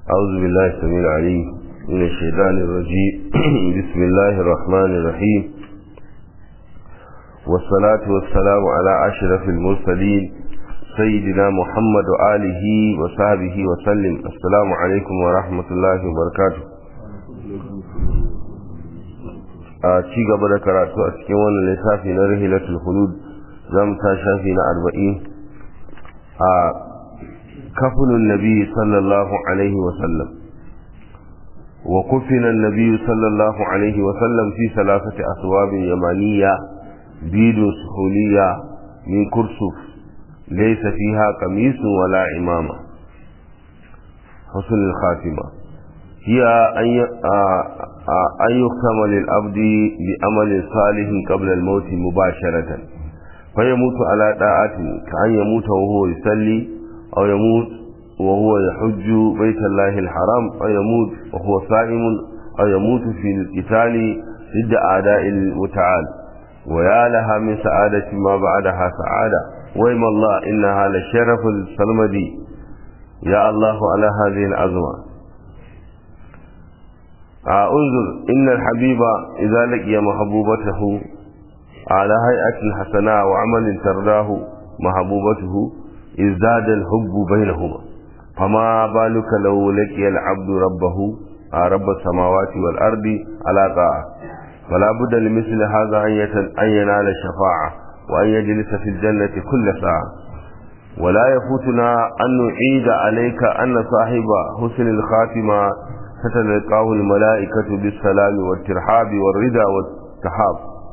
أعوذ بالله السميع العليم من الشيطان الرجيم بسم الله الرحمن الرحيم والصلاة والسلام على أشرف المرسلين سيدنا محمد وآله وصحبه وسلم السلام عليكم ورحمة الله وبركاته a ci gaba da karatu a cikin wannan littafi na rahilatul hulud zamu ta shafi na arba'in a kafulun nabi sallallahu alaihi wa sallam wa kufina nabi sallallahu alaihi wa sallam fi salasati aswabin yamaniya bidu suhuliya min kursuf laysa fiha qamisun wala imama husn al-khatima hiya an أن يختم للعبد بعمل صالح قبل الموت مباشرة فيموت على طاعة كأن يموت وهو يصلي أو يموت وهو يحج بيت الله الحرام أو يموت وهو صائم أو يموت في القتال ضد أعداء المتعال ويا لها من سعادة ما بعدها سعادة ويم الله إنها لشرف السلمدي يا الله على هذه العظمة انظر إن الحبيب إذا لقي محبوبته على هيئة حسناء وعمل ترداه محبوبته ازداد الحب بينهما فما بالك لو لقي العبد ربه رب السماوات والأرض على طاعة فلا بد لمثل هذا أن ينال الشفاعة وأن يجلس في الجنة كل ساعة ولا يفوتنا أن نعيد عليك أن صاحب حسن الخاتمة فتلقاه الملائكة بالسلام والترحاب والرضا والتحاب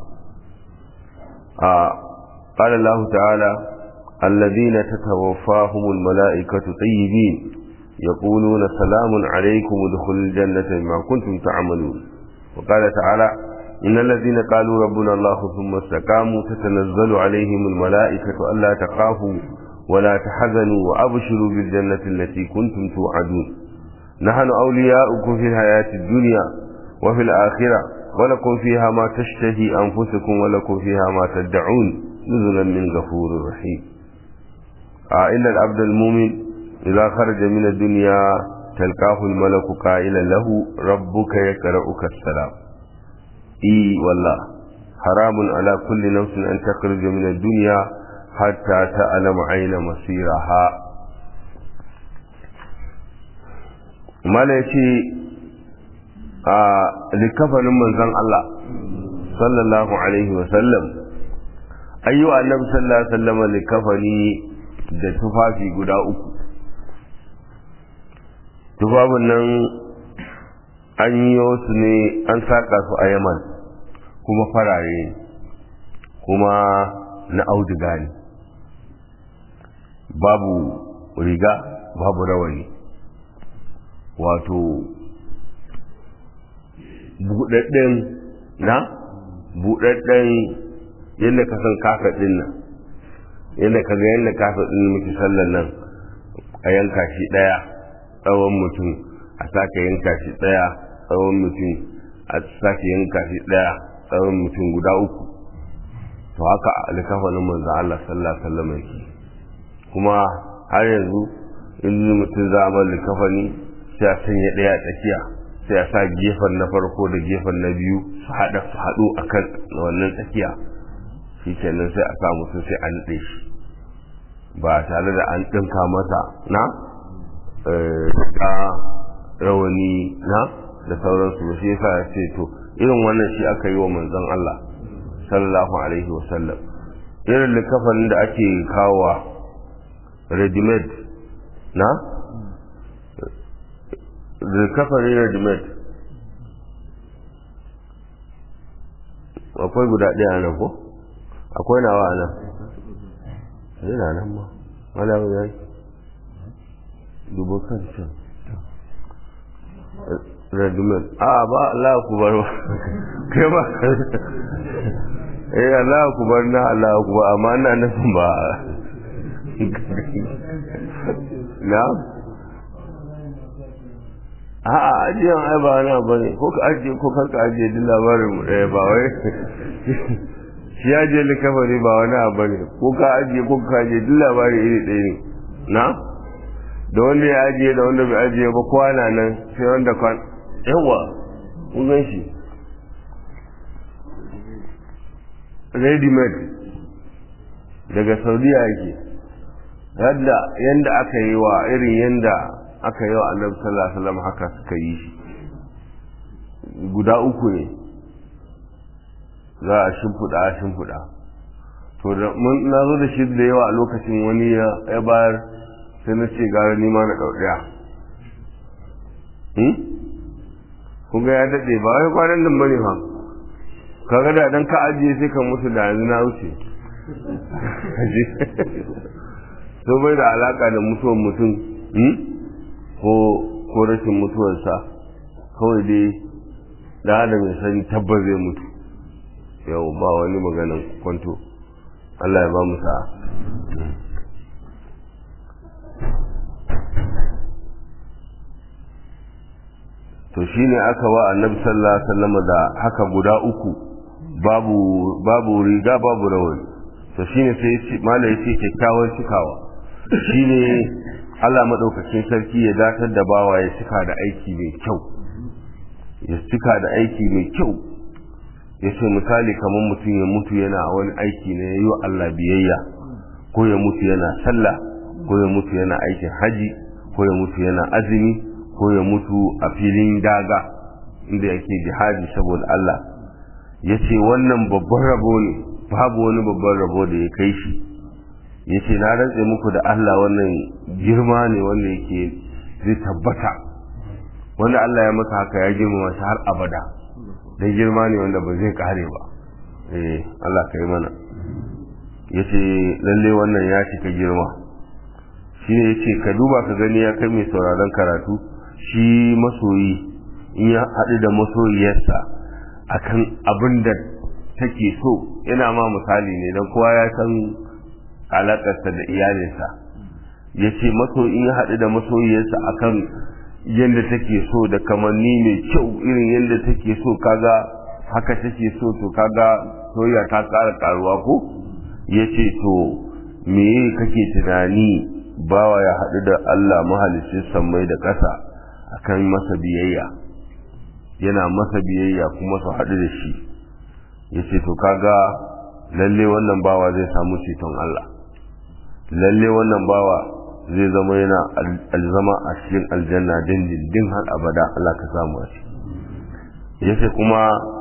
آه قال الله تعالى الذين تتوفاهم الملائكة طيبين يقولون سلام عليكم ادخلوا الجنة بما كنتم تعملون وقال تعالى إن الذين قالوا ربنا الله ثم استقاموا تتنزل عليهم الملائكة ألا تخافوا ولا تحزنوا وأبشروا بالجنة التي كنتم توعدون نحن أولياؤكم في الحياة الدنيا وفي الآخرة ولكم فيها ما تشتهي أنفسكم ولكم فيها ما تدعون نزلا من غفور رحيم آه إلا العبد المؤمن إذا خرج من الدنيا تلقاه الملك قائلا له ربك يقرأك السلام إي والله حرام على كل نفس أن تخرج من الدنيا حتى تعلم عين مصيرها mala ya ce a likafanin manzan Allah sallallahu alaihi wasallam ayyu annabi sallallahu alaihi wasallam likafani da tufafi guda uku tufafin nan an yi su ne an saka su a yaman kuma farare kuma na auduga ne babu riga babu rawani wato buɗaɗɗen na buɗaɗɗen yadda ka san kafa ɗin nan yadda ka ga yadda kafa ɗin muke sallan nan a yanka shi ɗaya tsawon mutum a sake yanka shi ɗaya tsawon mutum a sake yanka shi ɗaya tsawon mutum guda uku to haka alkafanin manzo Allah sallallahu alaihi wasallam yake kuma har yanzu in mutum za a bar likafani sai a sanya ɗaya a tsakiya sai a sa gefen na farko da gefen na biyu su haɗa su haɗu a kan wannan tsakiya shi kenan sai a sa mutum sai an naɗe shi ba tare da an ɗinka masa na ta rawani na da sauransu ba shi yasa ya ce to irin wannan shi aka yi wa manzon Allah sallallahu alaihi wa sallam irin likafanin da ake kawowa ready made na rikafari regimet akwai guda ɗaya nan ko akwai nawa a nan yana nan ma wala ya yi dubu kan can regimet a ba Allah ku bar kai ba eh Allah ku bar na Allah ku ba amma ina nufin ba na a'a ajiyan ai ba wani abu ne ko ka ajiye ko kar ka ajiye duk labarin mu ɗaya ba wai shi ajiye likafari ba wani abu ne ko ka ajiye ko ka ajiye duk labarin iri ɗaya ne na da wanda ya ajiye da wanda bai ajiye ba kowa na nan sai wanda kwan yawa kun gan shi ready made daga saudiya yake yadda yanda aka yi wa irin yanda aka yi wa annabi sallallahu alaihi wasallam haka suka yi shi guda uku ne za a shimfiɗa a shimfiɗa to da mun na zo da shi da yawa a lokacin wani ya bayar sai na ce gara nima na ɗau ɗaya kun ga ya daɗe ba wai kwanan nan bane fa kaga da dan ka ajiye sai ka mutu da yanzu na wuce so bai da alaka da mutuwar mutum ko ko rashin mutuwarsa kawai dai da adam ya sani tabbas zai mutu yau ba wani maganan kwanto Allah ya ba mu sa'a to shine aka wa annabi sallallahu alaihi wasallam da haka guda uku babu babu riga babu rawani to shine sai ya ce malai ya ce kyakkyawan cikawa shine Allah madaukakin sarki ya datar da bawa ya cika da aiki mai kyau ya cika da aiki mai kyau ya ce misali kamar mutum ya mutu yana wani aiki ne ya yi wa Allah biyayya ko ya mutu yana sallah ko ya mutu yana aikin haji ko ya mutu yana azumi ko ya mutu a filin daga inda yake jihadi saboda Allah ya ce wannan babban rabo ne babu wani babban rabo da ya kai shi ya ce na rantse muku da Allah wannan girma ne wanda yake zai tabbata wanda Allah ya masa haka ya girmama shi har abada dan girma ne wanda ba zai kare ba eh Allah ka yi mana ya ce lalle wannan ya cika girma shi ne ya ce ka duba ka gani ya kai mai sauraron karatu shi masoyi in ya haɗu da masoyiyarsa akan abin da take so yana ma misali ne don kowa ya san alaƙarsa da iyalinsa ya ce maso in ya haɗu da masoyiyarsa akan yadda take so da kamanni mai kyau irin yadda take so kaga haka take so to kaga soyayya ta ƙara ƙaruwa ko ya ce to me kake tunani bawa ya haɗu da Allah mahalicin sammai da ƙasa akan masa biyayya yana masa biyayya kuma su haɗu da shi ya ce to kaga lalle wannan bawa zai samu ceton Allah lalle wannan bawa zai zama yana alzama a cikin aljanna dindindin har abada Allah ka samu a ya ce kuma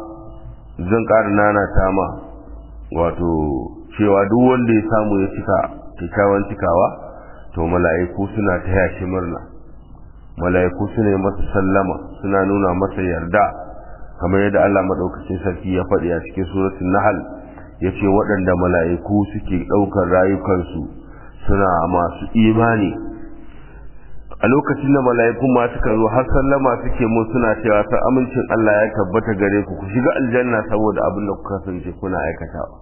zan ƙara nana ta ma wato cewa duk wanda ya samu ya cika kyakkyawan cikawa to mala'iku suna taya shi murna mala'iku suna yi masa sallama suna nuna masa yarda kamar yadda Allah madaukakin sarki ya faɗi a cikin suratul nahl yace waɗanda mala'iku suke ɗaukar rayukansu suna masu imani a lokacin da mala'ikun ma suka zo har sallama suke mun suna cewa ta amincin Allah ya tabbata gare ku ku shiga aljanna saboda abin da kuka kasance kuna aikatawa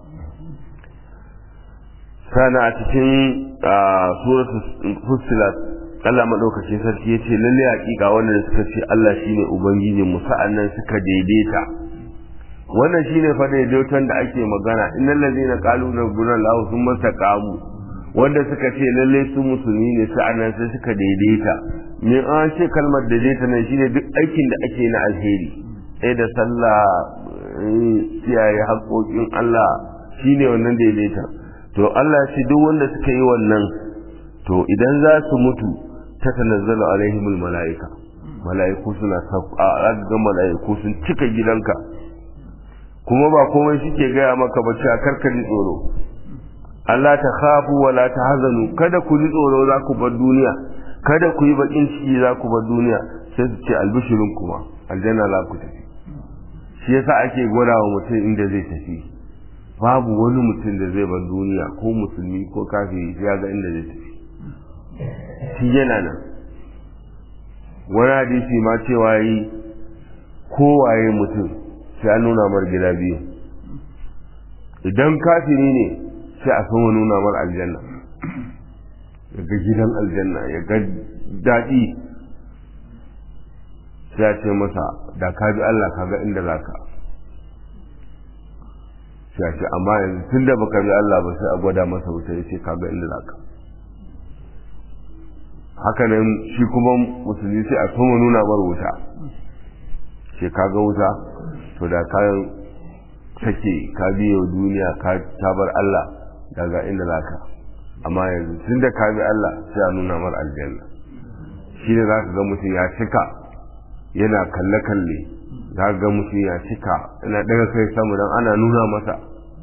sana a cikin suratul fussilat Allah madaukakin sarki ya ce lalle hakika wannan suka ce Allah shine ubangijin mu sa'annan suka daidaita wannan shine fa daidaiton da ake magana innal ladina qalu rabbuna Allah thumma taqamu wanda suka ce lalle su musulmi ne sa'annan sai suka daidaita me an ce kalmar daidaita nan shine duk aikin da ake na alheri sai da sallah kiyaye haƙoƙin Allah shine wannan daidaita to Allah ya ce duk wanda suka yi wannan to idan za su mutu ta tanazzalu alaihimul mala'ika mala'iku suna a ga mala'iku sun cika gidanka kuma ba komai suke gaya maka ba cewa karka ji tsoro Allah ta khafu wa la tahzanu kada ku ji tsoro za ku bar duniya kada ku yi bakin ciki za ku bar duniya sai su ce albishirun kuma aljanna za ku tafi shi yasa ake gwada wa mutum inda zai tafi babu wani mutum da zai bar duniya ko musulmi ko kafiri ya ga inda zai tafi shi yana nan wani hadisi ma cewa yi kowaye mutum sai an nuna mar gida biyu idan kafiri ne sai a sama nuna mar aljanna ya ga gidan aljanna ya ga daɗi sai a ce masa da ka bi Allah ka ga inda za ka sai a ce amma yanzu tun da baka bi Allah ba sai a gwada masa wuta ya ce ka ga inda za ka haka nan shi kuma musulmi sai a soma nuna mar wuta ce ka ga wuta to da ka sake ka biyo duniya ka tabar Allah daga inda zaka amma yanzu tun da ka bi Allah sai a nuna mar aljanna shi ne za ka ga mutum ya cika yana kalle-kalle za ga mutum ya cika yana daga kai samu don ana nuna masa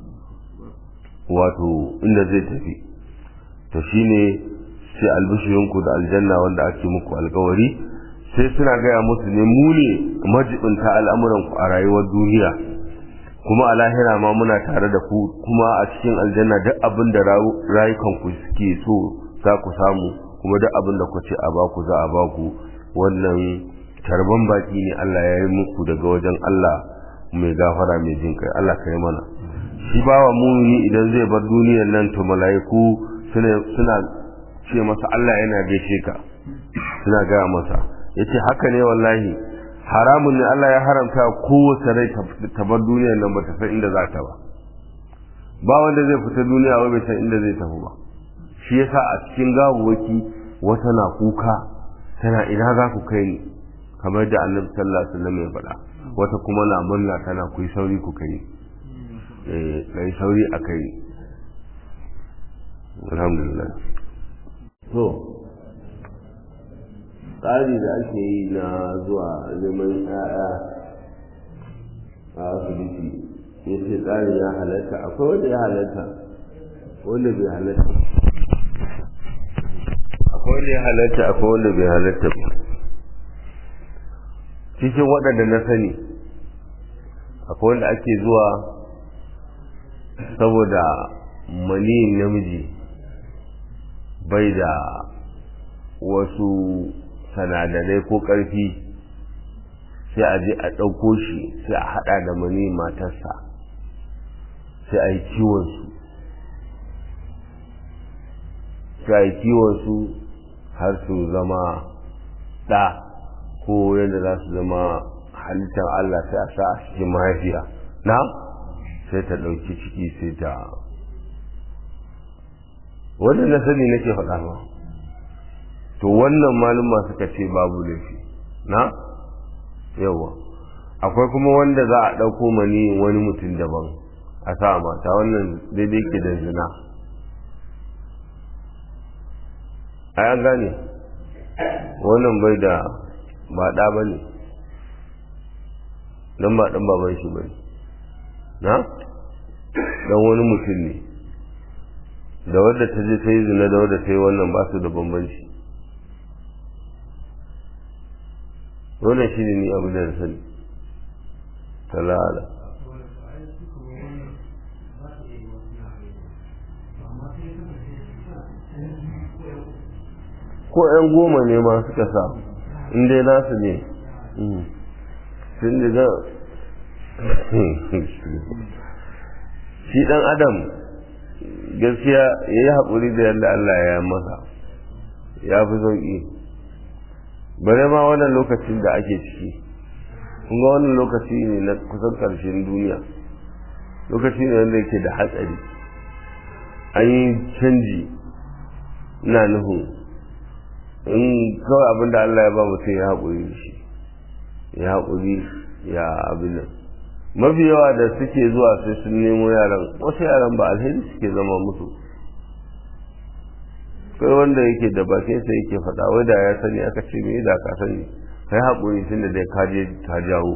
wato inda zai tafi to shi ne sai albishirinku da aljanna wanda ake muku alkawari sai suna gaya musu ne mu ne majibinta al'amuranku a rayuwar duniya kuma a lahira ma muna tare da ku kuma a cikin aljanna duk abin da rayukanku suke so za ku samu kuma duk abin da ku ce a baku za a baku wannan tarban baki ne Allah ya yi muku daga wajen Allah mai gafara mai jin kai Allah ka yi mana shi bawa mumini idan zai bar duniyar nan to mala'iku suna ce masa Allah yana gaishe ka suna gaya masa yace haka ne wallahi haramun ne Allah ya haramta kowace rai ta bar duniyar nan ba ta san inda za ta ba ba wanda zai fita duniya wai bai san inda zai tafi ba shi yasa a cikin gawawaki wata na kuka tana ina za ku kai ni kamar da annabi sallallahu alaihi wasallam ya faɗa wata kuma na murna tana ku sauri ku kai eh kai sauri a kai alhamdulillah to tsari da ake yi na zuwa neman ƴaƴa a asibiti ya ce tsarin ya halatta akwai wanda ya halatta wanda bai halatta akwai wanda ya halatta akwai wanda bai halatta ba cikin waɗanda na sani akwai wanda ake zuwa saboda maniyin namiji bai da wasu sanadarai ko ƙarfi sai a je a ɗauko shi sai a haɗa da mani matarsa sai a yi kiwonsu sai a yi kiwonsu har su zama ɗa ko yadda za su zama halittar Allah sai a sa a cikin mahaifiya na sai ta ɗauki ciki sai ta wannan na sani nake faɗa ma to wannan maluma suka ce babu laifi na yawa akwai kuma wanda za a ɗauko mani wani mutum daban a sa mata wannan daidai ke da zina a ya gane wannan bai da ba ɗa ba ne don ba ɗan baban shi ba ne na don wani mutum ne da wadda ta je ta yi zina da wadda ta yi wannan ba su da bambanci wannan shi ne ni abu da na sani talala ko 'yan goma ne ma suka sa in dai nasu ne sun diga shi dan adam gaskiya ya yi haƙuri da yadda Allah ya masa ya fi sauƙi bare ma wannan lokacin da ake ciki kunga wannan lokaci ne na kusan ƙarshen duniya lokaci ne wanda yake da hatsari an yi canji na nuhu in kawai abinda Allah ya ba mutum ya haƙuri da shi ya haƙuri ya abin nan mafi yawa da suke zuwa sai sun nemo yaran wasu yaran ba alheri suke zama musu kai wanda yake da bakin sa yake faɗa wai da ya sani aka ce me da ka sani kai haƙuri tunda dai ka je ka jawo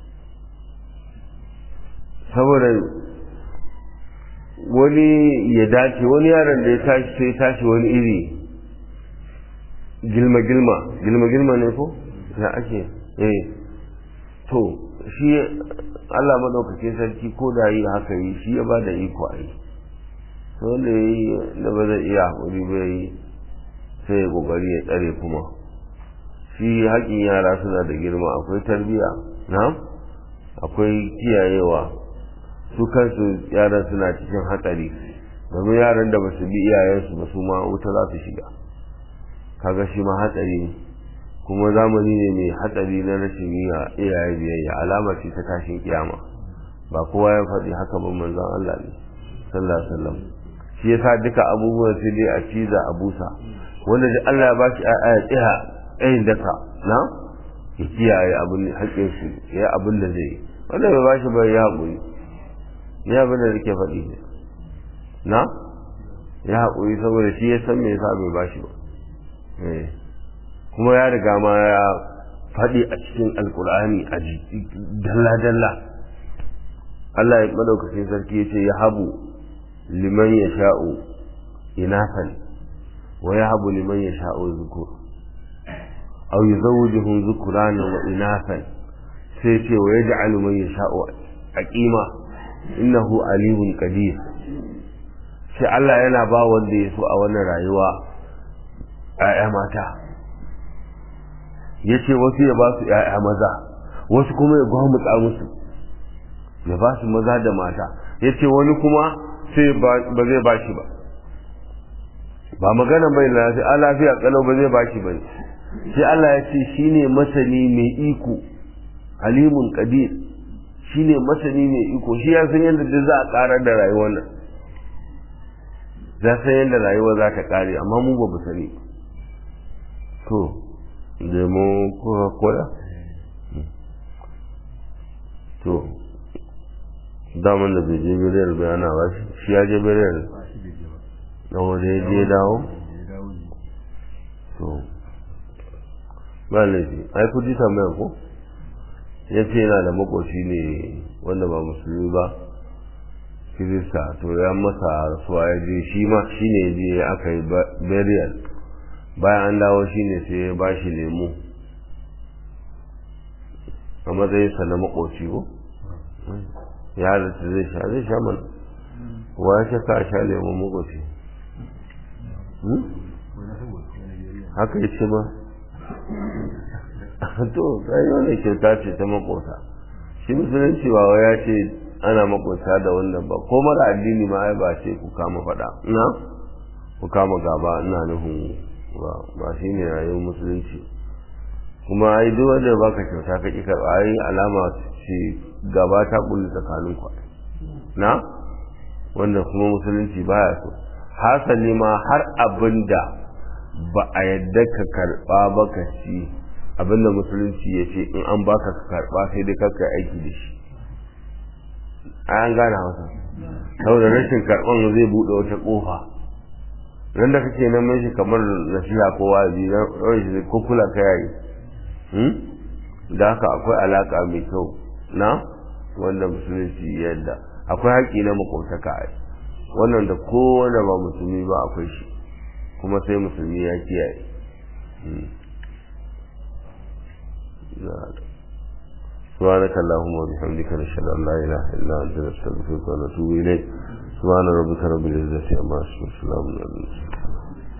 saboda wani ya dace wani yaron da ya tashi sai tashi wani iri gilma gilma gilma gilma ne ko ya ake eh to shi Allah madaukakin sarki ko da yi haka yi shi ya ba da iko a yi wanda ya yi da ba zai iya haƙuri ba yi sai ya ƙoƙari ya tsare kuma shi haƙin yara suna da girma akwai tarbiyya na akwai kiyayewa su kansu yaran suna cikin hatsari domin yaran da ba su bi iyayensu ba su ma wuta za su shiga kaga shi ma hatsari ne kuma zamani ne mai hatsari na rashin yi iyaye biyayya alama ce ta tashin kiyama ba kowa ya faɗi haka ba manzon Allah ne sallallahu alaihi wasallam shi yasa duka abubuwan sai dai a ciza a busa wanda da Allah ya bashi a ya tsaya tsayin daka na ya kiyaye abin haƙƙin su ya abin da zai yi wanda bai bashi ba ya haƙuri ya abin da nake faɗi ne na ya haƙuri saboda shi ya san me yasa bai bashi ba kuma ya riga ma ya faɗi a cikin alkur'ani a dalla-dalla Allah ya madaukakin sarki ya ce ya habu liman ya sha'u inafan wa ya habu liman ya sha'u zukur au yi zawujihun zukurana wa inafan sai ce wa ya ja'alu man ya sha'u a ƙima innahu alimun qadir sai Allah yana ba wanda ya so a wannan rayuwa ‘ya'ya mata ya ce wasu ya ba su ‘ya'ya maza wasu kuma ya gwamutsa musu ya ba su maza da mata ya ce wani kuma sai ba zai ba shi ba ba magana bai lafiya a lafiya kalau ba zai ba shi ba sai Allah ya ce shi ne masani mai iko halimun kadir shi ne masani mai iko shi ya san yadda za a karar da rayuwar nan za san yadda rayuwa za ta kare amma mu ba mu sani to da mu kuka koya to daman da bai je biriyar bayana ba shi ya je biriyar na wanda ya je dawo to ba laifi ai kuji tambayar ko ya ce yana da makoci ne wanda ba musulmi ba kirista to ya masa rasuwa ya je shi ma shi ne je aka yi burial bayan an dawo shi ne sai ya ba shi lemu a matsayinsa na makoci ko ya halatta zai sha zai sha mana wa ya shaka a sha lemu makoci haka ya ce ma to sai wannan kyauta ce ta makota shi musulunci ba ya ce ana makota da wannan ba ko mara addini ma ai ba ce ku kama faɗa na ku kama gaba ina nufin ba shi ne rayuwar musulunci kuma ai duk wanda baka kyauta ka ƙi karɓa ai alama ce gaba ta kulli tsakanin ku na wanda kuma musulunci baya so hasali ma har abinda ba a yadda ka karɓa ba ka ci abinda musulunci ya ce in an baka ka karɓa sai dai kakka aiki da shi an gane hausa saboda rashin karɓan zai buɗe wata ƙofa nan da kake nan shi kamar nasiha ko wazi na ko kula ka yayi da haka akwai alaka mai kyau na wanda musulunci yadda akwai haƙƙi na makotaka ai wannan da kowane ba musulmi ba akwai shi kuma sai musulmi ya kiyaye سبحانك اللهم وبحمدك نشهد ان لا اله الا انت نستغفرك ونتوب اليك سبحان ربك رب العزه عما يصفون وسلام على المرسلين